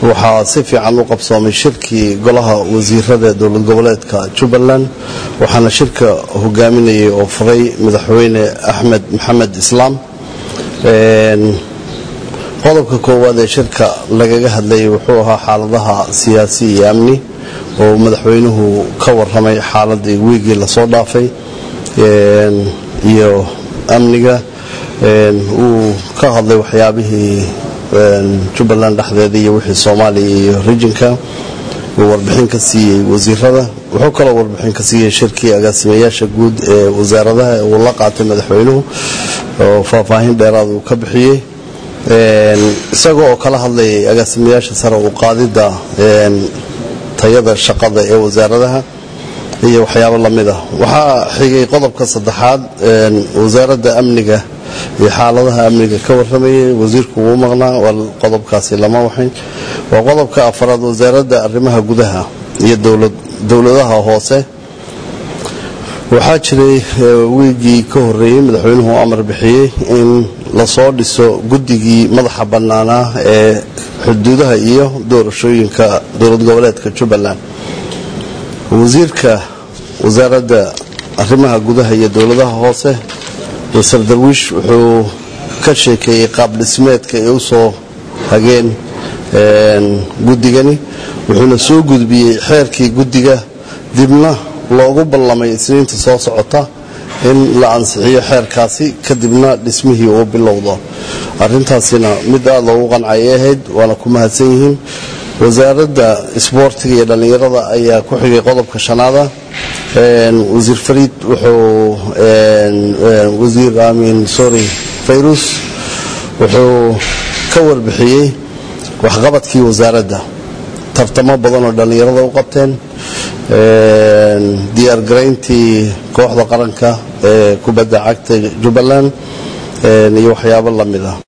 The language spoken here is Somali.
waxaa si fiican u qabsoomay shirkii golaha wasiirada dowlad goboleedka jubbaland waxaana shirka hogaaminayay oo furay madaxweyne axmed maxamed islaam qodobka koowaad ee shirka lagaga hadlayay wuxuu ahaa xaaladaha siyaasi iyo amni oo madaxweynuhu ka waramay xaaladii wiigii lasoo dhaafay iyo amniga uu ka hadlay waxyaabihii jubbaland dhexdeeda iyo wixii soomaaliya iyo rijinka uu warbixin ka siiyey wasiirada wuxuu kaloo warbixin ka siiyey shirkii agaasimayaasha guud ee wasaaradaha uu la qaatay madaxweynuhu oo faahfaahin dheeraad uu ka bixiyey isagoo oo kala hadlayay agaasimayaasha sare u qaadidda tayada shaqada ee wasaaradaha iyo waxyaabo lamid ah waxaa xigay qodobka saddexaad wasaaradda amniga iyo xaaladaha amniga ka waramayay wasiirku wuu maqnaa waa qodobkaasi lama waxayn waa qodobka afaraad wasaaradda arrimaha gudaha iyo dowladaha hoose waxaa jiray wiigii ka horeeyey madaxweynuhu amar bixiyey in lasoo dhiso guddigii madaxa bannaanaa ee xuduudaha iyo doorashooyinka dowlad goboleedka jubbaland wasiirka wasaaradda arrimaha gudaha iyo dowladaha hoose masar darwiish wuxuu ka sheekeeyey qaab dhismeedka ay u soo hageen guddigani wuxuuna soo gudbiyey xeerkii guddiga dibna loogu ballamay isniinta soo socota in la ansixiyo xeerkaasi kadibna dhismihii uu bilowdo arintaasina mid aada loogu qancayay ahayd waana ku mahadsan yihiin wasaaradda isboortiga iyo dhallinyarada ayaa ku xigay qodobka shanaada wasiir fariid wuxuu wasiir amin sorry fayrus wuxuu ka warbixiyey waxqabadkii wasaaradda tartamo badan oo dhallinyarada u qabteen diyaargarayntii kooxda qaranka ee kubadda cagta jubbaland iyo waxyaabo lamid ah